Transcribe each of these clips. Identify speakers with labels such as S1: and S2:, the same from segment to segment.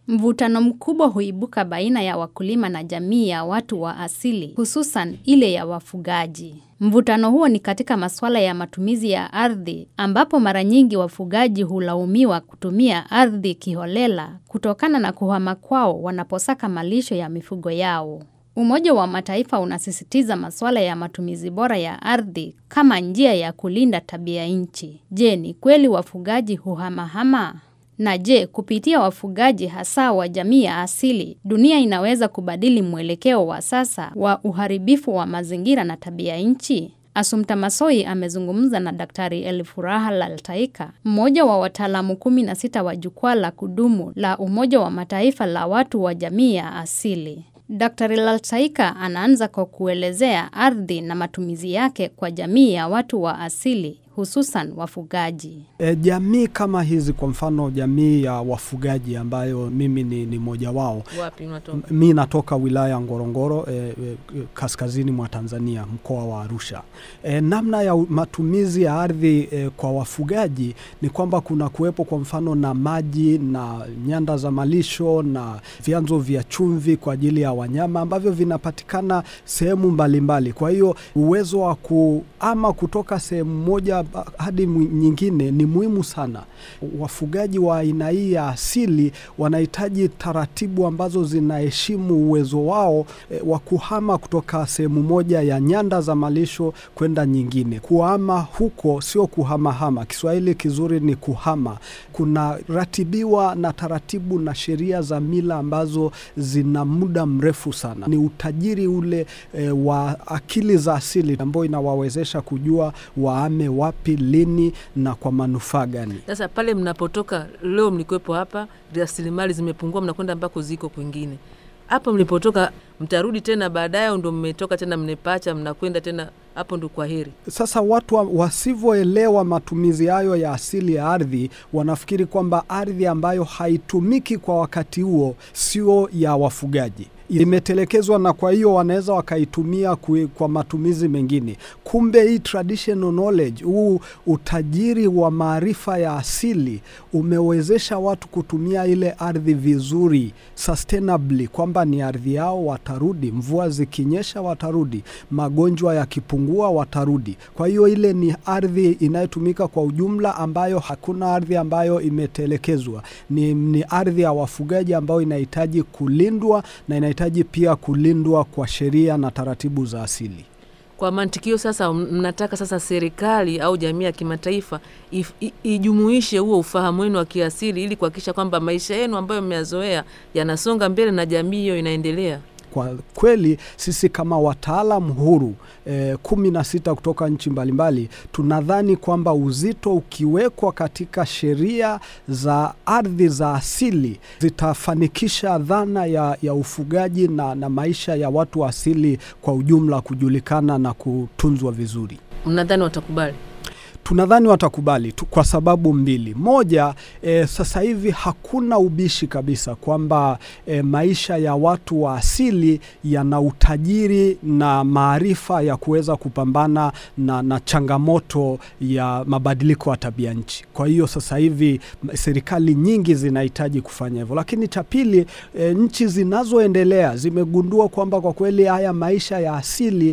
S1: Mvutano mkubwa huibuka baina ya wakulima na jamii ya watu wa asili, hususan ile ya wafugaji. Mvutano huo ni katika masuala ya matumizi ya ardhi, ambapo mara nyingi wafugaji hulaumiwa kutumia ardhi kiholela kutokana na kuhama kwao wanaposaka malisho ya mifugo yao. Umoja wa Mataifa unasisitiza masuala ya matumizi bora ya ardhi kama njia ya kulinda tabia nchi. Je, ni kweli wafugaji huhamahama? Na je, kupitia wafugaji hasa wa jamii ya asili, dunia inaweza kubadili mwelekeo wa sasa wa uharibifu wa mazingira na tabia nchi? Asumta Masoi amezungumza na Daktari Elfuraha Laltaika, mmoja wa wataalamu kumi na sita wa jukwaa la kudumu la Umoja wa Mataifa la watu wa jamii ya asili. Daktari Laltaika anaanza kwa kuelezea ardhi na matumizi yake kwa jamii ya watu wa asili hususan wafugaji.
S2: E, jamii kama hizi kwa mfano jamii ya wafugaji ambayo mimi ni, ni moja wao.
S3: Wapi unatoka?
S2: Mi natoka wilaya ya Ngorongoro e, e, kaskazini mwa Tanzania mkoa wa Arusha. E, namna ya matumizi ya ardhi e, kwa wafugaji ni kwamba kuna kuwepo kwa mfano na maji na nyanda za malisho na vyanzo vya chumvi kwa ajili ya wanyama ambavyo vinapatikana sehemu mbalimbali. Kwa hiyo uwezo wa kuama kutoka sehemu moja hadi nyingine ni muhimu sana. Wafugaji wa aina hii ya asili wanahitaji taratibu ambazo zinaheshimu uwezo wao e, wa kuhama kutoka sehemu moja ya nyanda za malisho kwenda nyingine. Kuhama huko sio kuhamahama, Kiswahili kizuri ni kuhama. Kuna ratibiwa na taratibu na sheria za mila ambazo zina muda mrefu sana. Ni utajiri ule e, wa akili za asili ambayo inawawezesha kujua waame wapi, lini na kwa manufaa gani.
S3: Sasa pale mnapotoka leo, mlikuwepo hapa, rasilimali zimepungua, mnakwenda ambako ziko kwingine. Hapo mlipotoka mtarudi tena baadaye, ndo mmetoka tena mnepacha, mnakwenda tena hapo, ndo kwa heri.
S2: Sasa watu wa, wasivyoelewa matumizi hayo ya asili ya ardhi wanafikiri kwamba ardhi ambayo haitumiki kwa wakati huo sio ya wafugaji imetelekezwa na kwa hiyo wanaweza wakaitumia kwa matumizi mengine. Kumbe hii traditional knowledge, huu utajiri wa maarifa ya asili umewezesha watu kutumia ile ardhi vizuri sustainably, kwamba ni ardhi yao, watarudi. Mvua zikinyesha watarudi, magonjwa yakipungua watarudi. Kwa hiyo ile ni ardhi inayotumika kwa ujumla, ambayo hakuna ardhi ambayo imetelekezwa. Ni, ni ardhi ya wafugaji ambayo inahitaji kulindwa na inahitaji pia kulindwa kwa sheria na taratibu za asili.
S3: Kwa mantikio sasa, mnataka sasa serikali au jamii ya kimataifa ijumuishe huo ufahamu wenu wa kiasili ili kuhakikisha kwamba maisha yenu ambayo mmeyazoea yanasonga mbele na jamii hiyo inaendelea.
S2: Kwa kweli sisi kama wataalam huru e, kumi na sita kutoka nchi mbalimbali tunadhani kwamba uzito ukiwekwa katika sheria za ardhi za asili zitafanikisha dhana ya, ya ufugaji na, na maisha ya watu wa asili kwa ujumla kujulikana na kutunzwa vizuri.
S3: Mnadhani watakubali?
S2: Tunadhani watakubali tu kwa sababu mbili. Moja, e, sasa hivi hakuna ubishi kabisa kwamba e, maisha ya watu wa asili yana utajiri na maarifa ya kuweza kupambana na, na changamoto ya mabadiliko ya tabia nchi. Kwa hiyo sasa hivi serikali nyingi zinahitaji kufanya hivyo, lakini cha pili, e, nchi zinazoendelea zimegundua kwamba kwa kweli haya maisha ya asili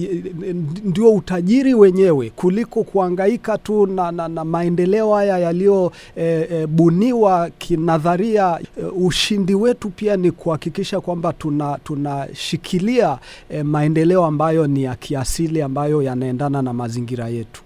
S2: ndio utajiri wenyewe kuliko kuangaika tu na, na, na maendeleo haya yaliyobuniwa e, e, kinadharia. E, ushindi wetu pia ni kuhakikisha kwamba tunashikilia tuna e, maendeleo ambayo ni ya kiasili ambayo yanaendana na mazingira yetu.